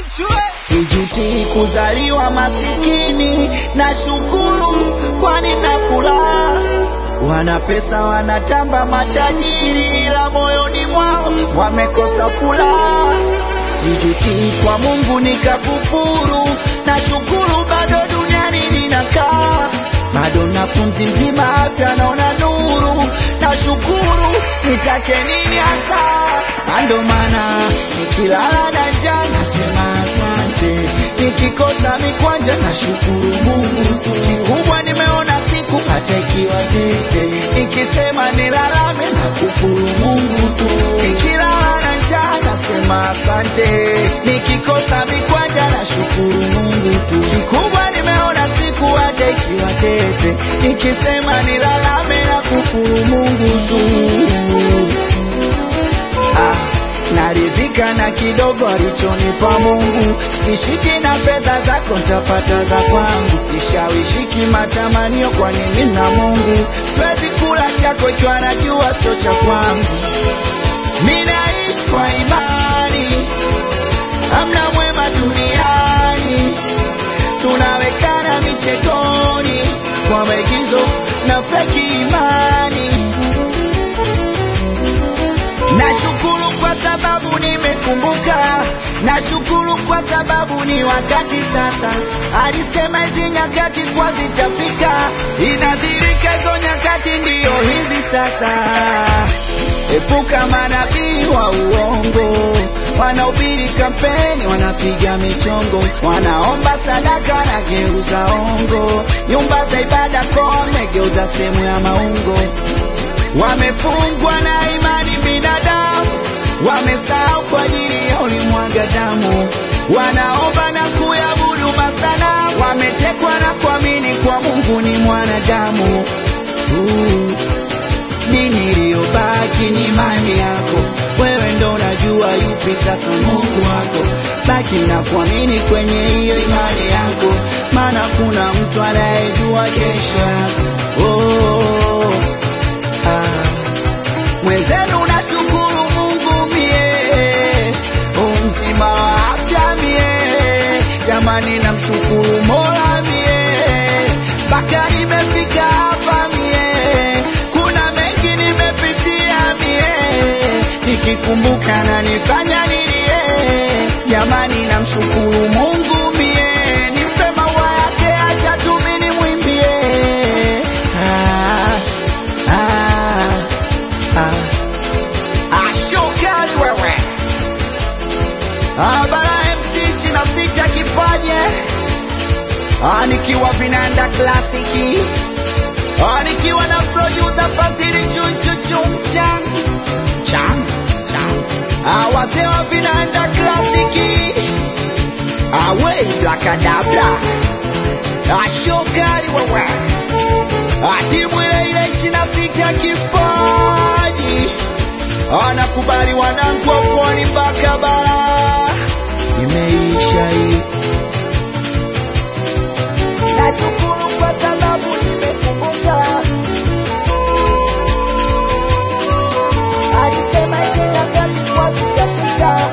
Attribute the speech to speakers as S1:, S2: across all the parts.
S1: Sijuti kuzaliwa masikini, na shukuru kwani na furaha. Wana pesa wanatamba matajiri, ila moyoni mwao wamekosa furaha. Sijuti kwa Mungu nikakufuru, na shukuru bado duniani ninakaa, bado na pumzi mzima, afya naona nuru, na shukuru nitake nini hasa? Ndo maana nikilala na njaa nasema asante, nikikosa mikwanja na shukuru Mungu tu. Kikubwa nimeona siku hata ikiwa tete, nikisema nilalame na kufuru Mungu tu. Nikilala na njaa nasema asante, nikikosa mikwanja na shukuru Mungu tu. Kikubwa nimeona siku hata ikiwa tete, nikisema nilalame na kufuru Mungu tu. Ah, narizika na kidogo alichonipa Mungu, sishiki na fedha zako ntapata za kwangu, sishawishiki matamanio, kwa nini na Mungu siwezi kula chako ikiwa najua sio cha kwangu. Minaishi kwa imani, hamna mwema duniani, tunawekana michekoni kwa maigizo na feki imani. Nashukuru kwa sababu nimekumbuka, nashukuru kwa sababu ni wakati sasa. Alisema hizi nyakati kwa zitafika, inadhirika hizo nyakati ndiyo hizi sasa. Epuka manabii wa uongo, wanaubiri kampeni, wanapiga michongo, wanaomba sadaka na geuza ongo, nyumba za ibada kome, geuza sehemu ya maungo wamefungwa na imani binadamu, wamesahau kwa ajili ya ulimwaga damu, wanaomba na kuyabudu masana, wametekwa na kuamini kwa Mungu ni mwanadamu tu. Dini iliyobaki ni imani yako, wewe ndo unajua yupi sasa Mungu wako. Baki na kuamini kwenye hiyo imani yako, maana kuna mtu anayejua kesho yako. Oh, ah. Mwenzenu nashukuru Mungu mie, umzima wa afya mie, jamani namshukuru Mola mie, mpaka nimefika hapa mie, kuna mengi nimepitia mie, nikikumbuka na nifanya nilie, jamani namshukuru Mungu mie, nimpe maua yake, acha tu mimi nimwimbie. Ah, ah, ah. Ashokali wewe Ah, bara MC ishirini na sita kipaje Ah, nikiwa vinanda klasiki Ah, nikiwa na producer Fadhili chunchuchumchan chan chan Ah, wazee wa vinanda klasiki Ah, wey blakadabla Ashokali wewe Ah, timu ile ile ishirini na sita kipaji anakubali wanangu wa pwani mpaka bara, imeisha hii. Nashukuru kwa sababu nimekumbuka, alisema hizi nyakati kwa zitafika.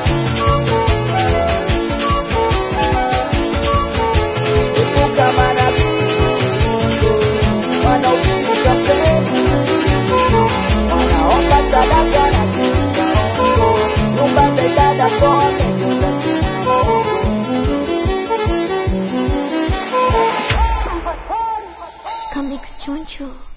S1: Epuka manabii wanaohubiri kampeni wanaomba sadaka na kuuza nyumba za ibada kote
S2: Comics Choncho.